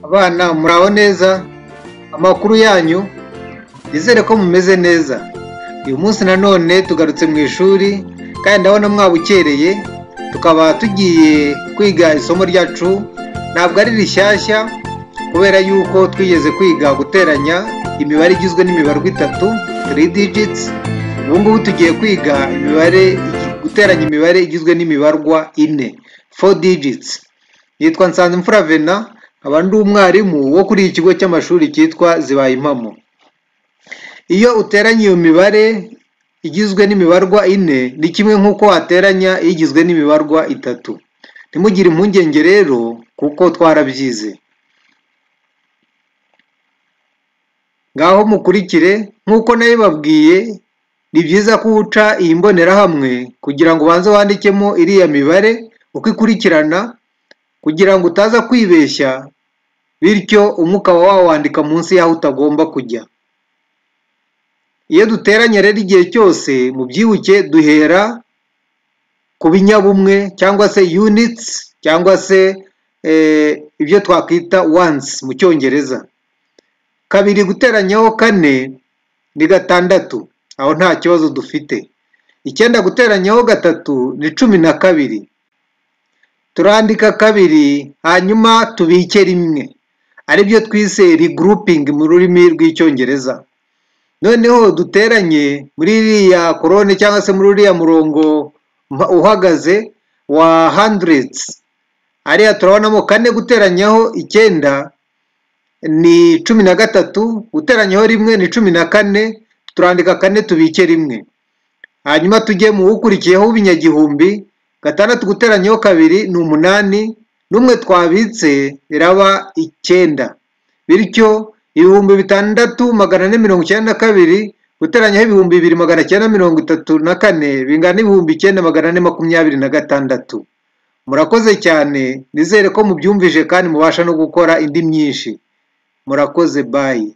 Abana muraho neza, amakuru yanyu, nizere ko mumeze neza. Uyu munsi nanone tugarutse mu ishuri kandi ndabona mwabukereye, tukaba tugiye kwiga isomo ryacu, ntabwo ari rishyashya kubera yuko twigeze kwiga guteranya imibare igizwe n'imibarwa itatu, 3 digits, ubu ngubu tugiye kwiga imibare guteranya imibare igizwe n'imibarwa ine, 4 digits. Yitwa Nsanzimfura Vena, nkaba ndi umwarimu wo kuri iki kigo cy'amashuri cyitwa Zibaye Impamo. Iyo uteranya iyo mibare igizwe n'imibarwa ine, ni kimwe nk'uko wateranya igizwe n'imibarwa itatu. Ntimugire impungenge rero kuko twarabyize. Ngaho mukurikire, nk'uko nabibabwiye, ni byiza ko uca iyi mbonerahamwe kugira ngo ubanze wandikemo iriya mibare uko ikurikirana kugira ngo utaza kwibeshya, bityo umwe ukaba wawandika munsi y'aho utagomba kujya. Iyo duteranya rero igihe cyose, mubyibuke duhera ku binyabumwe cyangwa se units cyangwa se eh, ibyo twakwita ones mu cyongereza. Kabiri guteranyaho kane ni gatandatu, aho nta kibazo dufite. Icyenda guteranyaho gatatu ni cumi na kabiri. Turandika kabiri hanyuma tubike rimwe, aribyo twise regrouping mu rurimi rw'icyongereza. Noneho duteranye muri iriya korone cyangwa se muri uriya murongo uhagaze wa hundreds. Hariya turabonamo kane guteranyaho icyenda ni cumi na gatatu guteranyaho rimwe ni cumi na kane turandika kane tubike rimwe hanyuma tujye mu ukurikiyeho w'ibinyagihumbi gatandatu guteranyaho kabiri ni umunani n'umwe twabitse biraba icyenda bityo ibihumbi bitandatu magana ane mirongo icyenda na kabiri guteranyaho ibihumbi bibiri magana cyenda mirongo itatu na kane bingana n'ibihumbi icyenda magana ane makumyabiri na gatandatu murakoze cyane nizere ko mubyumvise kandi mubasha no gukora indi myinshi murakoze bayi